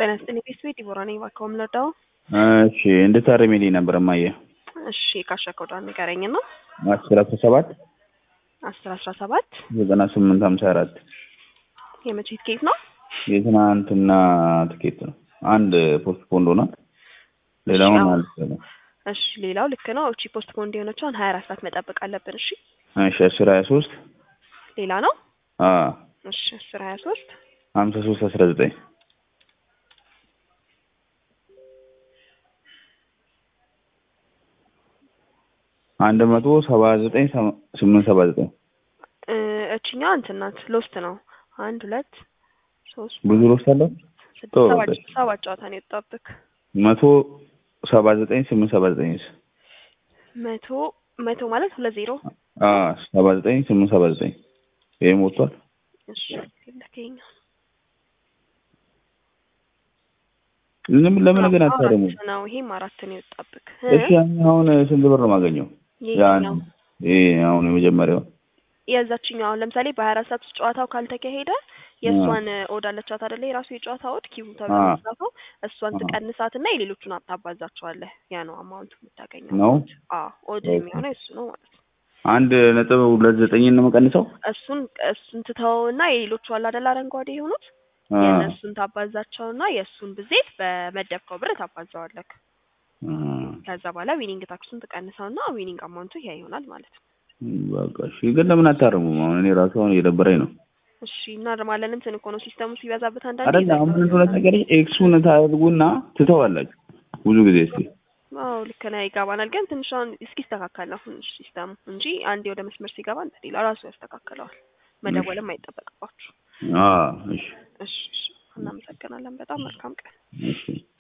ጤና ይስጥልኝ ቤት ዲቦራ ነኝ። እባክዎ ምን ልርዳዎ? እሺ እንድታርሚልኝ ነበር እማዬ። እሺ ካሻ ኮዷን ንገረኝ እና አስር አስራ ሰባት አስር አስራ ሰባት ዘጠና ስምንት ሀምሳ አራት የመቼ ትኬት ነው? የትናንትና ትኬት ነው። አንድ ፖስት ፖንድ ሆኗል። ሌላውን አዎ። አልሰለም። እሺ ሌላው ልክ ነው። እቺ ፖስት ፖንድ የሆነችውን ሀያ አራት ሰዓት መጠበቅ አለብን። እሺ እሺ አስር ሀያ ሶስት ሌላ ነው። አዎ እሺ አስር ሀያ ሶስት ሀምሳ ሶስት አስራ ዘጠኝ አንድ መቶ ሰባ ዘጠኝ ሰማ- ስምንት ሰባ ዘጠኝ እ እችኛ እንትን ናት ሎስት ነው። አንድ ሁለት ሶስት ብዙ ሮስት አለው። ስድስት ተው ሰባት በቃ። ሰባት ጨዋታ ነው የወጣብክ። መቶ ሰባ ዘጠኝ ስምንት ሰባ ዘጠኝስ መቶ መቶ ማለት ሁለት ዜሮ አዎ ሰባ ዘጠኝ ስምንት ሰባ ዘጠኝ ይሄም ወጥቷል። እሺ ልከኛ ለምን ለምን ግን አታረሙ? አራት ነው። ይሄም አራት ነው የወጣብክ። እሺ ያኛውን ስንት ብር ነው የማገኘው? ያን ይሄኛው ይሄ አሁን የመጀመሪያው የዛችኛው አሁን ለምሳሌ በሀያ አራት ሰዓት ውስጥ ጨዋታው ካልተካሄደ የእሷን ኦድ አለቻት አይደለ? የራሱ የጨዋታ ኦድ ኪቡ ተብሎ አዎ። የሚጻፈው እሷን አዎ። ትቀንሳት እና የሌሎቹን ታባዛቸዋለህ። ያ ነው አማውንቱ የምታገኘው። ነው? አዎ ኦድ ኦኬ። የሚሆነው እሱ ነው ማለት ነው። አንድ ነጥብ ሁለት ዘጠኝን ነው የምቀንሰው? እሱን እሱን ትተውና የሌሎቹ አለ አይደል አረንጓዴ የሆኑት አ የእነሱን ታባዛቸውና የእሱን ብዜት በመደብከው ብር ታባዛዋለህ። አ ከዛ በኋላ ዊኒንግ ታክሱን ትቀንሰውና ዊኒንግ አማውንቱ ይሄ ይሆናል ማለት ነው። በቃ እሺ። ግን ለምን አታረሙም? አሁን እኔ ራሱ አሁን እየደበረኝ ነው። እሺ እናርማለን። እንትን እኮ ነው ሲስተሙ ሲበዛበት አንዳንዴ አይደል አሁን ምን እንደሆነ ነገር ኤክሱን ታደርጉና ትተዋላችሁ ብዙ ጊዜ እስኪ አዎ ልክ ነህ፣ ይገባናል። ግን ትንሽ አሁን እስኪስተካከል ነው ትንሽ ሲስተሙ እንጂ አንዴ ወደ መስመር ሲገባ እንትን ይላል ራሱ ያስተካክለዋል። መደወልም አይጠበቅባችሁ። አ እሺ እሺ እሺ፣ እናመሰግናለን። በጣም መልካም ቀን። እሺ